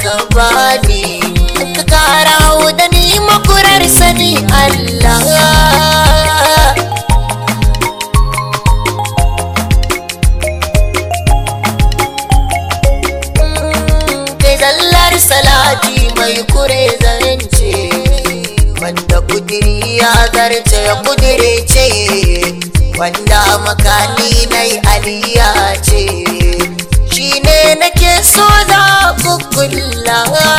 ka bani ka kara da ni makurar sani Allah kai zallar salati mai kure zance wanda kudiri ya zarce ya kudire ce wanda makani nai aliya ce shi ne nake so za kukulla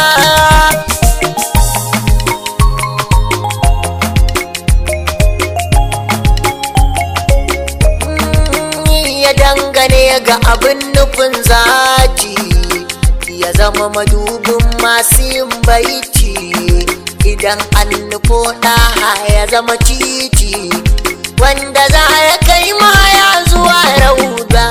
ya dangane ga abin nufin zaki ya zama madubin masu yin baiti idan an nufo ɗaha ya zama titi wanda za ya kai ma ya zuwa rauda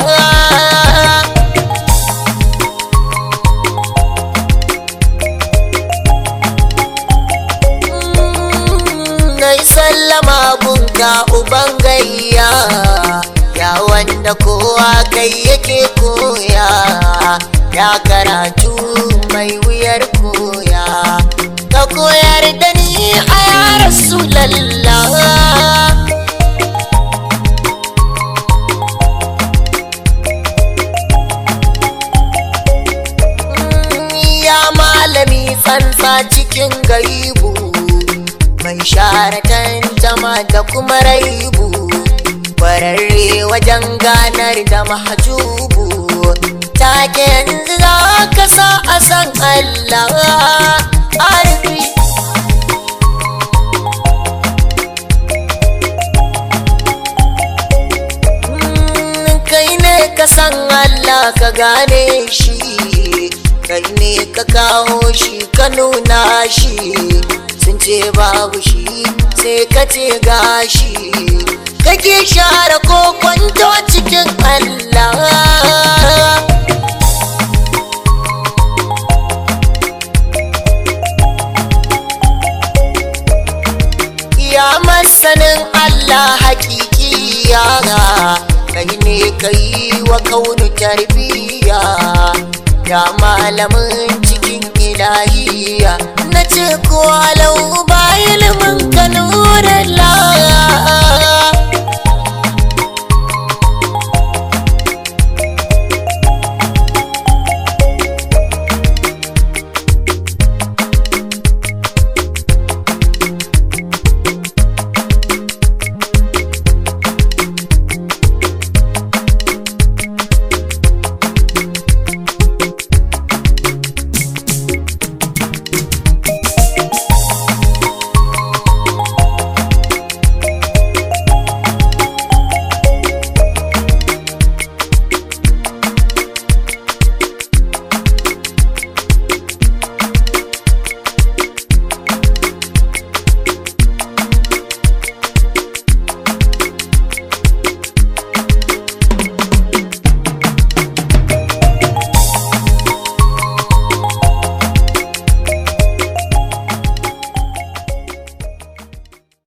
na yi sallama gunga uban gayya ya wanda kowa kai yake koya ya karatu mai wuyar koya ka koyar da ni a ya rasulallah ya malami tsantsa cikin gaibu mai share tantama da kuma raibu kwararre wajen ganar da mahajubu take yanzu za ka sa a san Allah arfi kai ne ka san Allah ka gane shi kai ne ka kawo shi ka nuna shi sun ce babu shi sai ka ce gashi kake share ko kwanto cikin Allah ya masanin Allah hakiki yara kai ne kai wa kaunu tarbiya ya malamin cikin ilahiya na ce ko alau ba ilimin ka nurallah